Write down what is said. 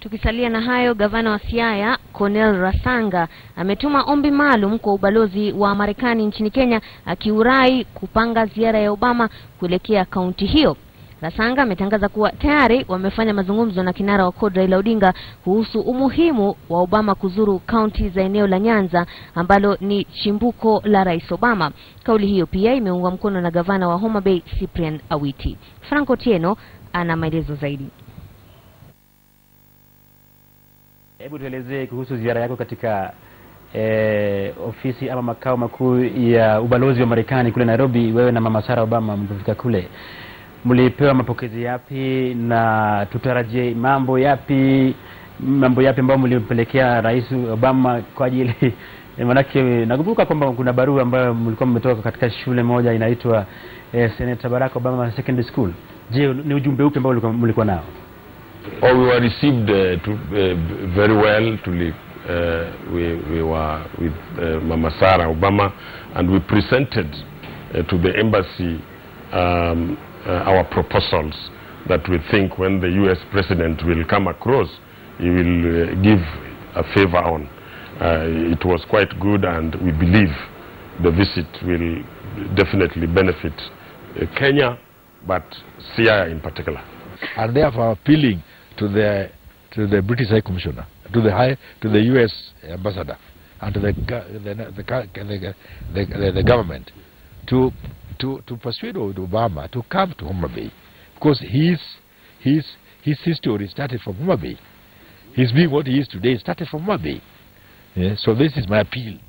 Tukisalia na hayo, gavana wa Siaya Cornel Rasanga ametuma ombi maalum kwa ubalozi wa Marekani nchini Kenya akiurai kupanga ziara ya Obama kuelekea kaunti hiyo. Rasanga ametangaza kuwa tayari wamefanya mazungumzo na kinara wa CORD Raila Odinga kuhusu umuhimu wa Obama kuzuru kaunti za eneo la Nyanza ambalo ni chimbuko la Rais Obama. Kauli hiyo pia imeungwa mkono na gavana wa Homa Bay Cyprian Awiti. Franco Tieno ana maelezo zaidi. Hebu tuelezee kuhusu ziara yako katika eh, ofisi ama makao makuu ya ubalozi wa Marekani kule Nairobi. Wewe na mama Sarah Obama mlipofika kule, mlipewa mapokezi yapi na tutarajie mambo yapi, mambo yapi ambayo mlimpelekea Rais Obama kwa ajili manake nakumbuka kwamba kuna barua ambayo mlikuwa mmetoka katika shule moja inaitwa eh, Senator Barack Obama Secondary School. Je, ni ujumbe upi ambao mlikuwa- mlikuwa nao? Oh, we were received uh, to, uh, very well. To, li- uh, we, we were with uh, Mama Sarah Obama, and we presented uh, to the embassy um, uh, our proposals that we think when the U.S. president will come across, he will uh, give a favor on. Uh, it was quite good, and we believe the visit will definitely benefit uh, Kenya, but Siaya in particular. and therefore appealing to the to the British High Commissioner, to the high to the U.S. ambassador, and to the go- the the, go- the, the, the, the government to to to persuade Obama to come to Homa Bay because his his his history started from Homa Bay. His being what he is today started from Homa Bay. Yeah, so this is my appeal